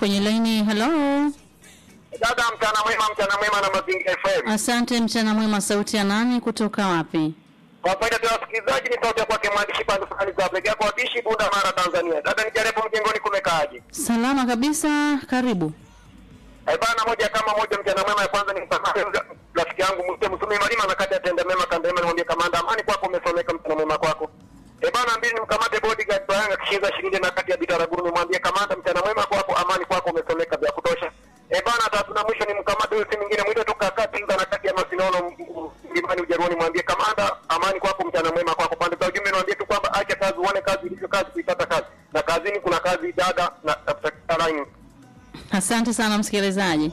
kwenye laini. Hello, Dada, mchana mwema, mchana mwema na Mazingira FM. asante. Mchana mwema, sauti ya nani kutoka wapi? Kwa faida ya wasikilizaji, ni sauti ya kwake mwandishi pande fulani za pekee kwa wapishi Bunda, Mara, Tanzania. Dada, nijaribu mjengoni, kumekaaje? Salama kabisa, karibu. Eh bana, moja kama moja, mchana mwema. Ya kwanza ni msamaha rafiki yangu Mzee Msumi Malima na kati ya tenda mema kanda mema, nimwambie kamanda, amani kwako, umesomeka, mchana mwema kwako. Eh bana, mbili nimkamate bodyguard Bayanga kishinda shilingi na kati ya Bitaraguru, nimwambie kamanda, mchana mwema kwako, amani kwako, umesomeka vya kutosha. Eh bana, tatu na mwisho ni mkamate huyu si mwingine mwite toka kati Inga na kati ya Masinono Mlimani Ujerumani, mwambie kamanda, amani kwako, mchana mwema kwako. Pande za ujumbe niwaambie tu kwamba acha kazi, uone kazi ilivyo kazi, kuipata kazi, na kazini kuna kazi dada na tafuta line Asante sana msikilizaji.